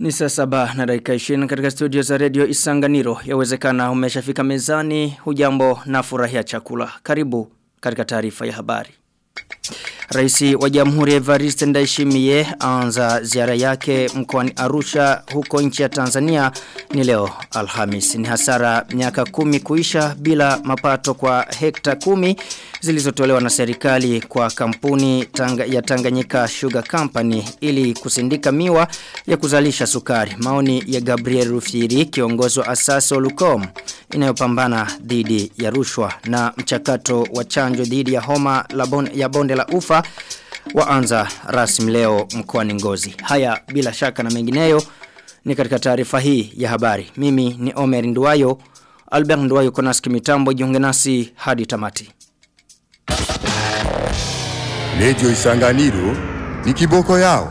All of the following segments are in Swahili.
Ni saa saba na dakika 20 katika studio za redio Isanganiro. Yawezekana umeshafika mezani, hujambo na furahia chakula. Karibu katika taarifa ya habari. Raisi wa Jamhuri ya Evariste Ndayishimiye anza ziara yake mkoani Arusha huko nchi ya Tanzania ni leo Alhamis. Ni hasara miaka kumi kuisha bila mapato kwa hekta kumi zilizotolewa na serikali kwa kampuni tanga, ya Tanganyika Sugar Company ili kusindika miwa ya kuzalisha sukari. Maoni ya Gabriel Rufiri kiongozi wa asasi Olucom inayopambana dhidi ya rushwa na mchakato wa chanjo dhidi ya homa la bon, ya bonde la ufa waanza rasmi leo mkoani Ngozi. Haya bila shaka na mengineyo ni katika taarifa hii ya habari. Mimi ni Omer Nduwayo, Albert Nduwayo konaski mitambo jiunge nasi hadi tamati. Lejo Isanganiro ni kiboko yao.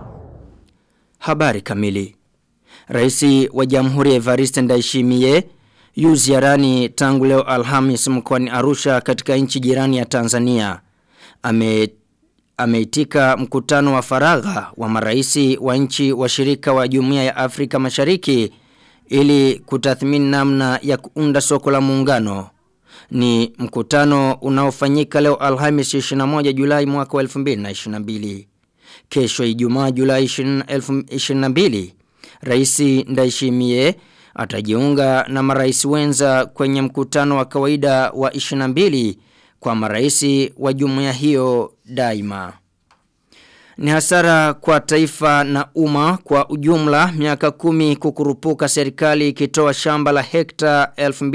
Habari kamili. Raisi wa Jamhuri ya Evariste Ndayishimiye yu ziarani tangu leo Alhamis mkoani Arusha katika nchi jirani ya Tanzania. Ame ameitika mkutano wa faragha wa maraisi wa nchi washirika wa Jumuiya ya Afrika Mashariki ili kutathmini namna ya kuunda soko la muungano. Ni mkutano unaofanyika leo Alhamis 21 Julai mwaka wa 2022. Kesho Ijumaa Julai 2022, Rais Ndayishimiye atajiunga na marais wenza kwenye mkutano wa kawaida wa 22 kwa maraisi wa jumuiya hiyo daima. Ni hasara kwa taifa na umma kwa ujumla miaka kumi kukurupuka serikali ikitoa shamba la hekta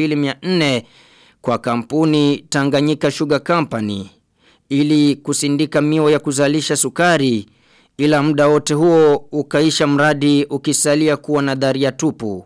2400 kwa kampuni Tanganyika Sugar Company ili kusindika miwa ya kuzalisha sukari ila muda wote huo ukaisha mradi ukisalia kuwa nadharia tupu.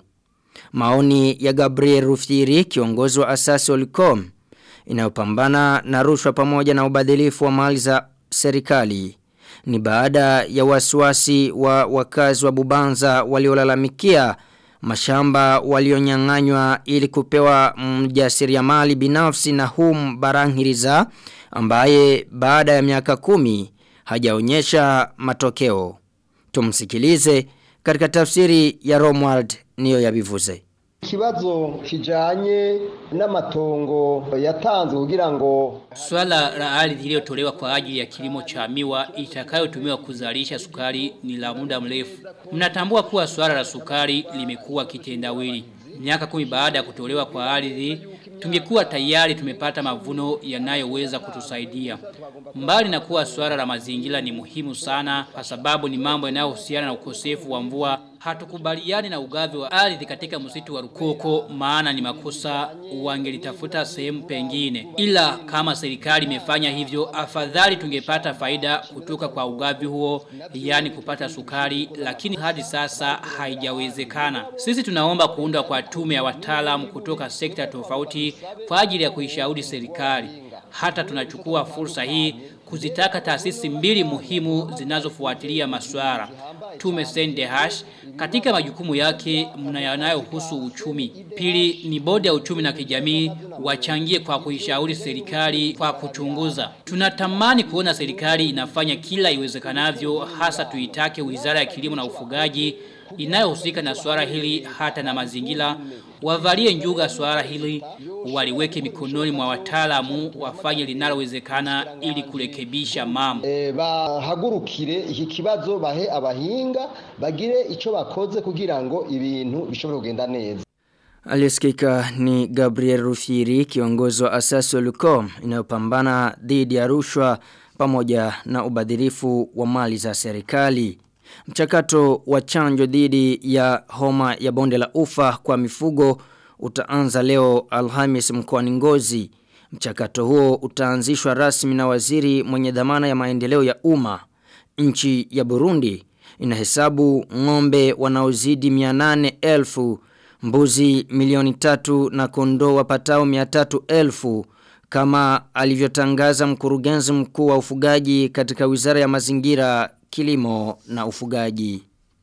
Maoni ya Gabriel Rufiri kiongozi wa asasi Olicom inayopambana na rushwa pamoja na ubadhilifu wa mali za serikali. Ni baada ya wasiwasi wa wakazi wa Bubanza waliolalamikia mashamba walionyang'anywa ili kupewa mjasiriamali binafsi na hum barangiriza ambaye baada ya miaka kumi hajaonyesha matokeo. Tumsikilize katika tafsiri ya Romwald niyo yabivuze. Kibazo kijanye n'amatongo yatanzwe kugira ngo Swala la ardhi iliyotolewa kwa ajili ya kilimo cha miwa itakayotumiwa kuzalisha sukari ni la muda mrefu. Mnatambua kuwa swala la sukari limekuwa kitendawili. Miaka kumi baada ya kutolewa kwa ardhi, tungekuwa tayari tumepata mavuno yanayoweza kutusaidia. Mbali na kuwa swala la mazingira ni muhimu sana kwa sababu ni mambo yanayohusiana na ukosefu wa mvua hatukubaliani na ugavi wa ardhi katika msitu wa Rukoko maana ni makosa wangelitafuta sehemu pengine. Ila kama serikali imefanya hivyo afadhali tungepata faida kutoka kwa ugavi huo yani kupata sukari lakini hadi sasa haijawezekana. Sisi tunaomba kuundwa kwa tume ya wataalamu kutoka sekta tofauti kwa ajili ya kuishauri serikali. Hata tunachukua fursa hii kuzitaka taasisi mbili muhimu zinazofuatilia masuala. Tume Sende Hash katika majukumu yake mnayanayohusu uchumi. Pili ni bodi ya uchumi na kijamii wachangie kwa kuishauri serikali kwa kuchunguza. Tunatamani kuona serikali inafanya kila iwezekanavyo hasa tuitake Wizara ya Kilimo na Ufugaji inayohusika na swala hili hata na mazingira wavalie njuga swala hili waliweke mikononi mwa wataalamu wafanye linalowezekana ili kurekebisha mambo e, bahagurukire iki kibazo bahe abahinga bagire ico bakoze kugira ngo ibintu bishobore kugenda neza Aliyesikika ni Gabriel Rufiri kiongozi wa asasi Lucom inayopambana dhidi ya rushwa pamoja na ubadhirifu wa mali za serikali. Mchakato wa chanjo dhidi ya homa ya bonde la ufa kwa mifugo utaanza leo Alhamis mkoani Ngozi. Mchakato huo utaanzishwa rasmi na waziri mwenye dhamana ya maendeleo ya umma. Nchi ya Burundi inahesabu ng'ombe wanaozidi 800,000, mbuzi milioni tatu na kondoo wapatao 300,000 kama alivyotangaza mkurugenzi mkuu wa ufugaji katika Wizara ya Mazingira kilimo na ufugaji.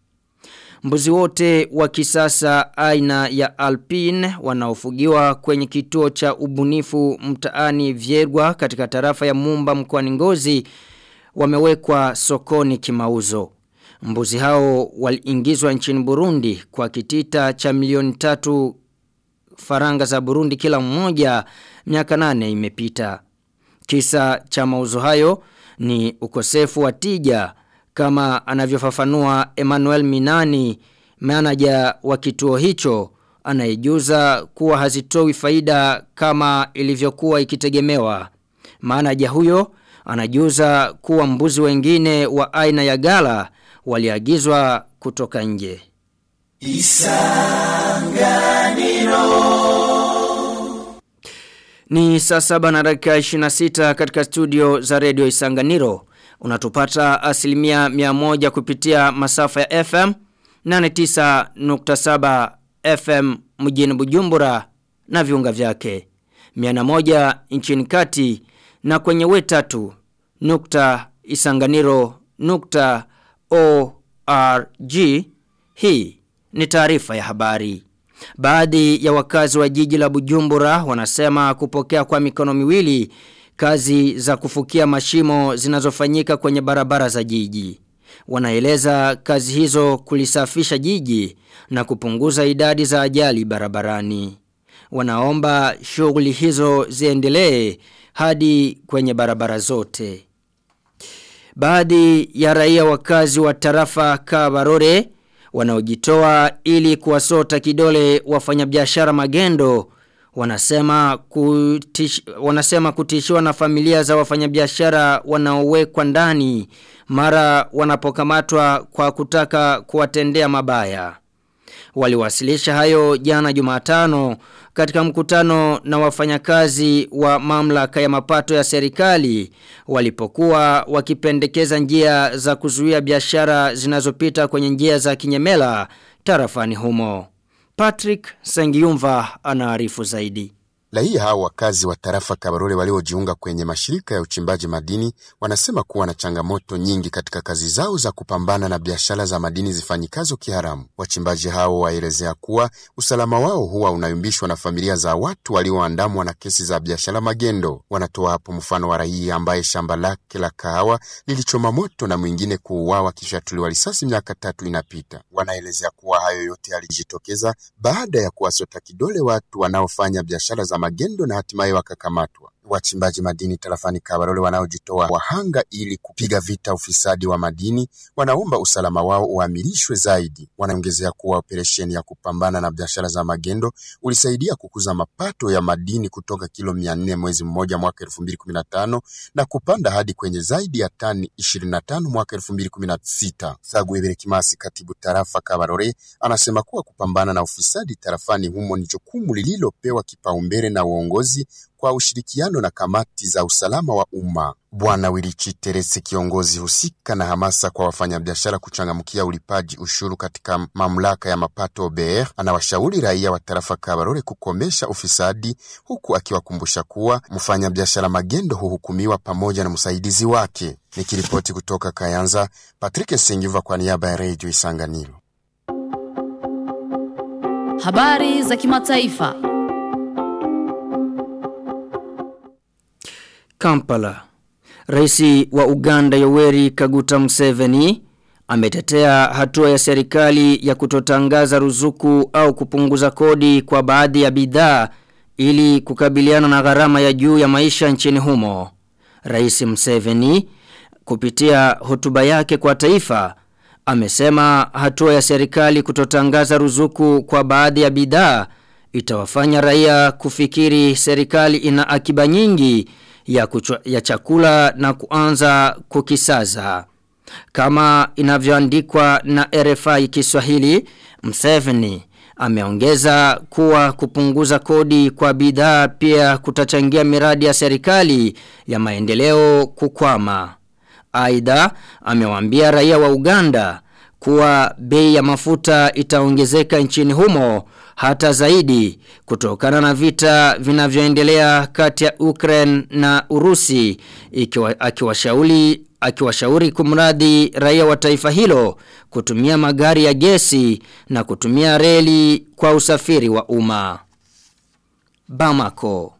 Mbuzi wote wa kisasa aina ya Alpine wanaofugiwa kwenye kituo cha ubunifu mtaani Vyergwa katika tarafa ya Mumba mkoani Ngozi wamewekwa sokoni kimauzo. Mbuzi hao waliingizwa nchini Burundi kwa kitita cha milioni tatu faranga za Burundi kila mmoja miaka nane imepita. Kisa cha mauzo hayo ni ukosefu wa tija kama anavyofafanua Emmanuel Minani, manager wa kituo hicho, anayejuza kuwa hazitoi faida kama ilivyokuwa ikitegemewa. Manager huyo anajuza kuwa mbuzi wengine wa aina ya gala waliagizwa kutoka nje. Ni saa saba na dakika 26 katika studio za redio Isanganiro. Unatupata asilimia miamoja kupitia masafa ya FM 89.7 FM mjini Bujumbura na viunga vyake. Miana moja nchini kati na kwenye wetatu nukta isanganiro nukta ORG. Hii ni taarifa ya habari. Baadhi ya wakazi wa jiji la Bujumbura wanasema kupokea kwa mikono miwili kazi za kufukia mashimo zinazofanyika kwenye barabara za jiji. Wanaeleza kazi hizo kulisafisha jiji na kupunguza idadi za ajali barabarani. Wanaomba shughuli hizo ziendelee hadi kwenye barabara zote. Baadhi ya raia wakazi wa tarafa Kabarore wanaojitoa ili kuwasota kidole wafanyabiashara magendo wanasema kutish, wanasema kutishiwa na familia za wafanyabiashara wanaowekwa ndani mara wanapokamatwa kwa kutaka kuwatendea mabaya. Waliwasilisha hayo jana Jumatano katika mkutano na wafanyakazi wa mamlaka ya mapato ya serikali walipokuwa wakipendekeza njia za kuzuia biashara zinazopita kwenye njia za kinyemela tarafani humo. Patrick Sengiyumva anaarifu zaidi. Raia hao wakazi wa tarafa Kabarole waliojiunga kwenye mashirika ya uchimbaji madini wanasema kuwa na changamoto nyingi katika kazi zao za kupambana na biashara za madini zifanyikazo kiharamu. Wachimbaji hao waelezea kuwa usalama wao huwa unayumbishwa na familia za watu walioandamwa na kesi za biashara magendo. Wanatoa hapo mfano wa raia ambaye shamba lake la kahawa lilichoma moto na mwingine kuuawa kisha tuliwa risasi miaka tatu inapita. Wanaelezea kuwa hayo yote yalijitokeza baada ya kuwasota kidole watu wanaofanya biashara za magendo na hatimaye wakakamatwa. Wachimbaji madini tarafani Kabarole wanaojitoa wahanga ili kupiga vita ufisadi wa madini wanaomba usalama wao uamirishwe zaidi. Wanaongezea kuwa operesheni ya kupambana na biashara za magendo ulisaidia kukuza mapato ya madini kutoka kilo mia nne mwezi mmoja mwaka elfu mbili kumi na tano na kupanda hadi kwenye zaidi ya tani ishirini na tano mwaka elfu mbili kumi na sita. Saguebere Kimasi, katibu tarafa Kabarore, anasema kuwa kupambana na ufisadi tarafani humo ni jukumu lililopewa kipaumbele na uongozi kwa ushirikiano na kamati za usalama wa umma. Bwana Wilichi Teresi, kiongozi husika na hamasa kwa wafanyabiashara kuchangamkia ulipaji ushuru katika mamlaka ya mapato OBR, anawashauri raia wa tarafa Kabarore kukomesha ufisadi, huku akiwakumbusha kuwa mfanyabiashara magendo huhukumiwa pamoja na msaidizi wake. Nikiripoti kutoka Kayanza, Patrick Sengiva kwa niaba ya Radio Isanganiro. Habari za kimataifa. Kampala. Raisi wa Uganda Yoweri Kaguta Museveni ametetea hatua ya serikali ya kutotangaza ruzuku au kupunguza kodi kwa baadhi ya bidhaa ili kukabiliana na gharama ya juu ya maisha nchini humo. Rais Museveni kupitia hotuba yake kwa taifa amesema hatua ya serikali kutotangaza ruzuku kwa baadhi ya bidhaa itawafanya raia kufikiri serikali ina akiba nyingi ya, kuchwa, ya chakula na kuanza kukisaza. Kama inavyoandikwa na RFI Kiswahili, Mseveni ameongeza kuwa kupunguza kodi kwa bidhaa pia kutachangia miradi ya serikali ya maendeleo kukwama. Aidha, amewaambia raia wa Uganda kuwa bei ya mafuta itaongezeka nchini humo hata zaidi kutokana na vita vinavyoendelea kati ya Ukraine na Urusi ikiwa akiwashauri akiwashauri kumradhi raia wa taifa hilo kutumia magari ya gesi na kutumia reli kwa usafiri wa umma. Bamako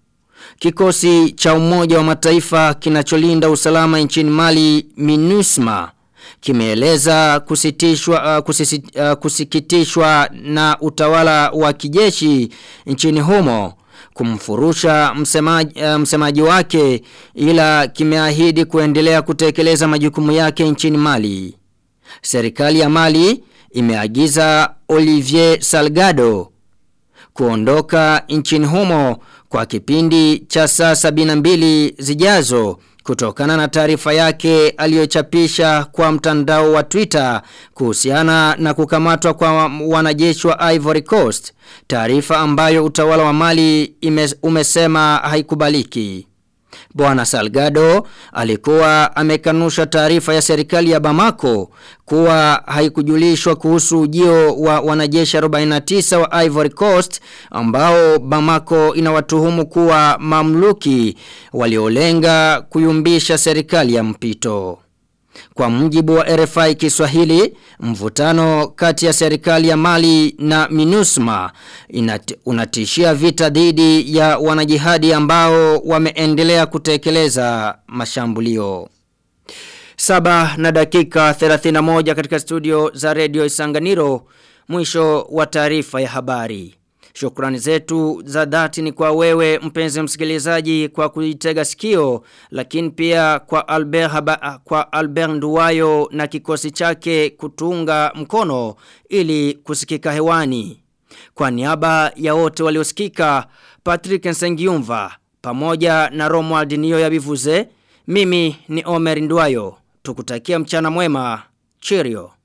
Kikosi cha umoja wa mataifa kinacholinda usalama nchini Mali MINUSMA kimeeleza kusitishwa uh, kusisi, uh, kusikitishwa na utawala wa kijeshi nchini humo kumfurusha msemaji, uh, msemaji wake ila kimeahidi kuendelea kutekeleza majukumu yake nchini Mali. Serikali ya Mali imeagiza Olivier Salgado kuondoka nchini humo kwa kipindi cha saa 72 zijazo kutokana na taarifa yake aliyochapisha kwa mtandao wa Twitter kuhusiana na kukamatwa kwa wanajeshi wa Ivory Coast, taarifa ambayo utawala wa Mali ime, umesema haikubaliki. Bwana Salgado alikuwa amekanusha taarifa ya serikali ya Bamako kuwa haikujulishwa kuhusu ujio wa wanajeshi 49 wa Ivory Coast ambao Bamako inawatuhumu kuwa mamluki waliolenga kuyumbisha serikali ya mpito. Kwa mjibu wa RFI Kiswahili, mvutano kati ya serikali ya Mali na MINUSMA inat, unatishia vita dhidi ya wanajihadi ambao wameendelea kutekeleza mashambulio. Saba na dakika 31 katika studio za Radio Isanganiro, mwisho wa taarifa ya habari. Shukrani zetu za dhati ni kwa wewe mpenzi msikilizaji kwa kuitega sikio lakini pia kwa Albert Haba, kwa Albert Nduwayo na kikosi chake kutunga mkono ili kusikika hewani. Kwa niaba ya wote waliosikika Patrick Nsengiumva pamoja na Romuald Niyo yabivuze mimi ni Omer Nduwayo tukutakia mchana mwema cheerio